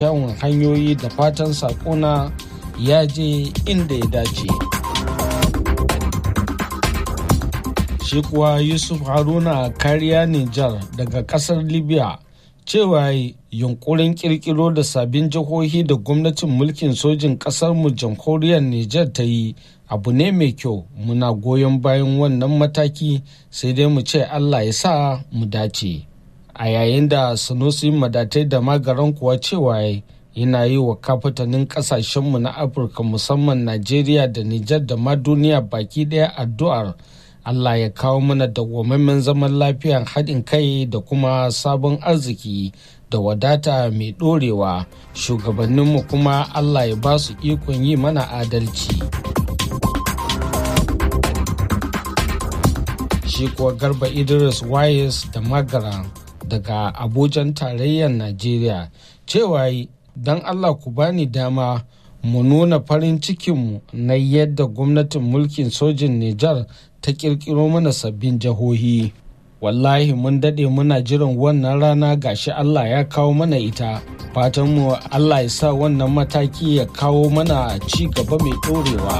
kyawun hanyoyi da fatan sakona ya je inda ya dace. Shi kuwa Yusuf Haruna kariya Nijar daga kasar Libya cewa yunkurin kirkiro da sabbin jihohi da gwamnatin mulkin sojin mu jamhuriyar Nijar ta yi abu ne mai kyau muna goyon bayan wannan mataki sai dai mu ce Allah ya sa mu dace. A yayin da Sanusi madatai da magaran kuwa cewa yana yi wa kafatanin kasashenmu na Afirka musamman Najeriya da Nijar da ma duniya baki ɗaya addu'ar Allah ya kawo mana dawwammamen zaman lafiyan haɗin kai da kuma sabon arziki da wadata mai ɗorewa shugabanninmu kuma Allah ya ba su ikon yi mana adalci. Shi kuwa Garba Idris Wayes da Magara daga Abujan tarayyar Najeriya cewa don Allah ku bani dama mu nuna farin cikinmu na yadda gwamnatin mulkin sojin Nijar ta kirkiro mana sabbin jihohi. Wallahi mun daɗe muna jiran wannan rana gashi Allah ya kawo mana ita. Fatanmu Allah ya sa wannan mataki ya kawo mana ci gaba mai ɗorewa.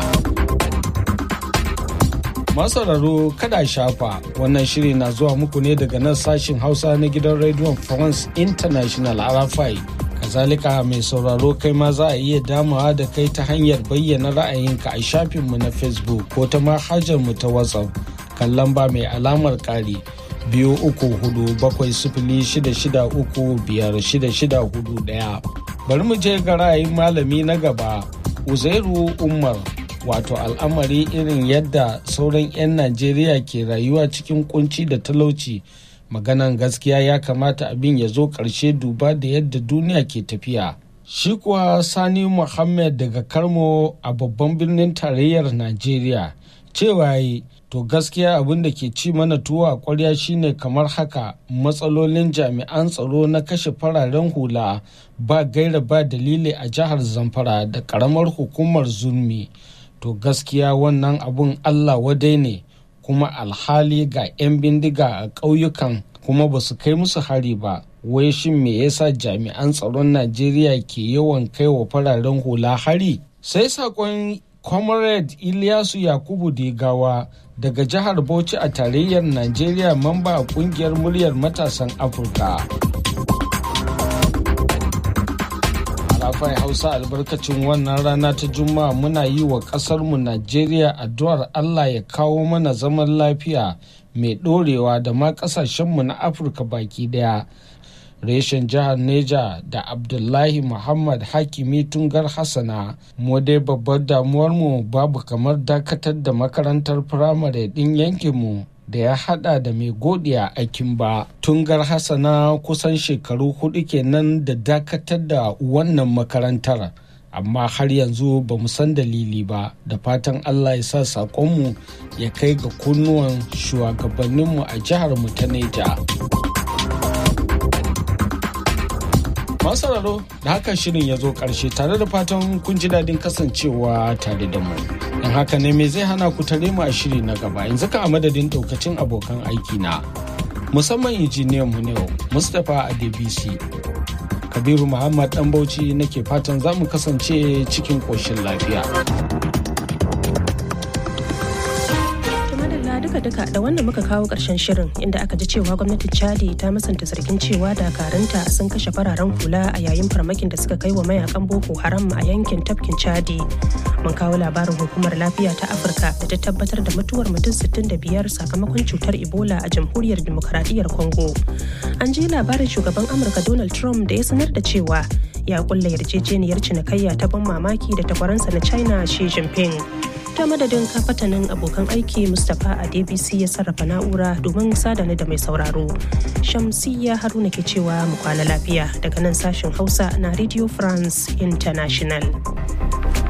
Masararo kada shafa wannan shiri na zuwa muku ne daga nan sashin Hausa na gidan rediyon France International RFI. kazalika mai sauraro kai ma za a iya damawa da kai ta hanyar bayyana ra'ayinka a shafinmu na facebook ko ta mu ta whatsapp kan lamba mai alamar ƙari biyu uku hudu bakwai sifili shida shida uku biyar shida shida hudu ɗaya bari mu je ga ra'ayin malami na gaba uzairu umar wato al'amari irin yadda sauran 'yan najeriya ke rayuwa cikin kunci da talauci maganan gaskiya ya kamata abin ya zo ƙarshe duba da yadda duniya ke tafiya shi kuwa sani muhammad daga karmo a babban birnin tarayyar najeriya cewa yi to gaskiya abin da ke ci mana tuwo a kwarya shine kamar haka matsalolin jami'an tsaro na kashe fararen hula ba gaira ba dalili a jihar zamfara da karamar hukumar zulmi to gaskiya wannan abun allah wadai ne kuma alhali ga 'yan bindiga a ƙauyukan kuma ba su kai musu hari ba wai shin me yasa jami'an tsaron najeriya ke yawan kai wa fararen hula hari sai sakon comrade ilyasu yakubu degawa daga jihar bauchi a tarayyar najeriya mamba a kungiyar muryar matasan afirka Arafai Hausa albarkacin wannan rana ta Juma'a muna yi wa ƙasarmu Najeriya addu'ar Allah ya kawo mana zaman lafiya mai ɗorewa da ma ƙasashenmu na Afirka baki ɗaya. Reshen jihar Neja da Abdullahi Muhammad Hakimi Tungar Hassana, mu dai babbar damuwarmu babu kamar dakatar da makarantar firamare ɗin yankinmu da ya hada da mai godiya aikin ba tungar hassana kusan shekaru hudu kenan da dakatar da wannan makarantar amma har yanzu ba mu san dalili ba da fatan allah ya sa saƙonmu ya kai ga kunnuwan shugabanninmu a jihar mu ta neja masararo da haka shirin ya zo ƙarshe tare da fatan kun ji daɗin kasancewa tare da mu don haka ne me zai hana ku tare mu a shiri na gaba yanzu ka a madadin ɗaukacin abokan aiki na musamman injiniyan mu ne mustapha adebisi kabiru muhammad dan bauchi nake fatan za mu kasance cikin ƙoshin lafiya duka da wannan muka kawo ƙarshen shirin inda aka ji cewa gwamnatin chadi ta musanta zargin cewa dakaranta sun kashe fararen hula a yayin farmakin da suka kai wa mayakan boko haram a yankin tafkin chadi mun kawo labarin hukumar lafiya ta afirka da ta tabbatar da mutuwar mutum 65 sakamakon cutar ebola a jamhuriyar demokaradiyyar congo an ji labarin shugaban amurka donald trump da ya sanar da cewa ya kulla yarjejeniyar cinikayya ta ban mamaki da takwaransa na china xi jinping ta madadin kafatanin abokan aiki mustapha a dbc ya sarrafa na'ura domin sadani da mai sauraro shamsiyya haruna ke cewa mu kwana lafiya daga nan sashen hausa na radio france international